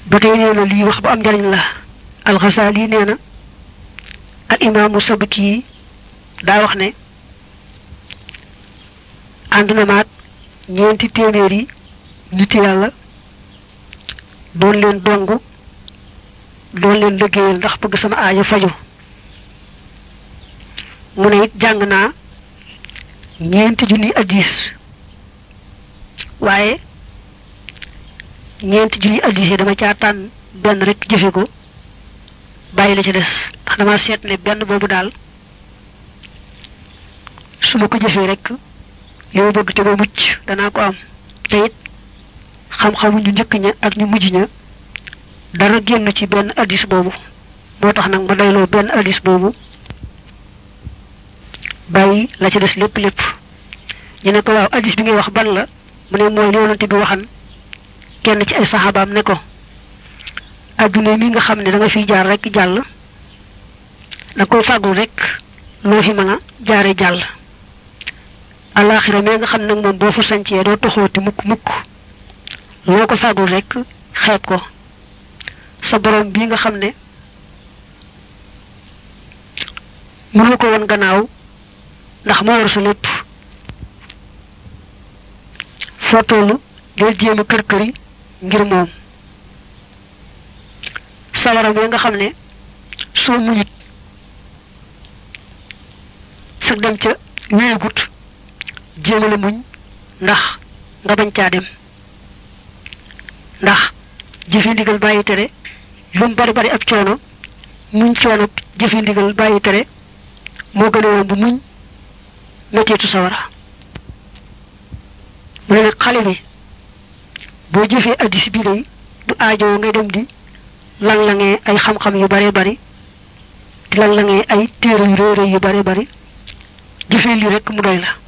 ba tey nee na lii wax bu am njariñ la alxasaali nee na al imaamu sabki daa wax ne ànd na maag ñeenti téeméeri nit yàlla doon leen dong doon leen liggéeyal ndax bëgg sama aajo faju mu ne it jàng naa ñeenti junni addis waaye ñeenti junni addis yi dama caa tànn benn rek jëfe ko bàyyi la ca des ndax dama seet ne benn boobu daal su ma ko jëfee rek li ma bëgg te ba mucc danaa ko am te it xam-xamu ñu njëkk ña ak ñu mujj ña dara génn ci benn addis boobu moo tax nag ma doyloo benn addis boobu bàyyi la ci des lépp lépp ñu ne ko waaw addis bi ngay wax ban la mu ne mooy li yonante bi waxan kenn ci ay saxaabaam ne ko adduna mi nga xam ne da nga fiy jaar rek jàll da koy fàggul rek loo fi mën a jaare jàll alaxira mi nga xam nag moom boo fa sancee doo toxooti mukk mukk loo ko fàggul rek xeeb ko sa borom bii nga xam ne mënoo ko woon gannaaw ndax moo war sa lépp foo tollu del jéem a kër këri ngir moom sawara bi nga xam ne soo muñut sag dem ca wéegut jéemale muñ ndax nga bañ caa dem ndax jëfe ndigal bàyyi tere lu mu bari bari ab coono muñ coono jëfe ndigal bàyyi tere moo gën a yomb muñ mettitu sawara mu ne nag xale bi boo jëfee addis bii day du aajoo ngay dem di lang-langee ay xam-xam yu bare bari di lang-langee ay téere yu réy réy yu bare bari jëfee lii rek mu doy la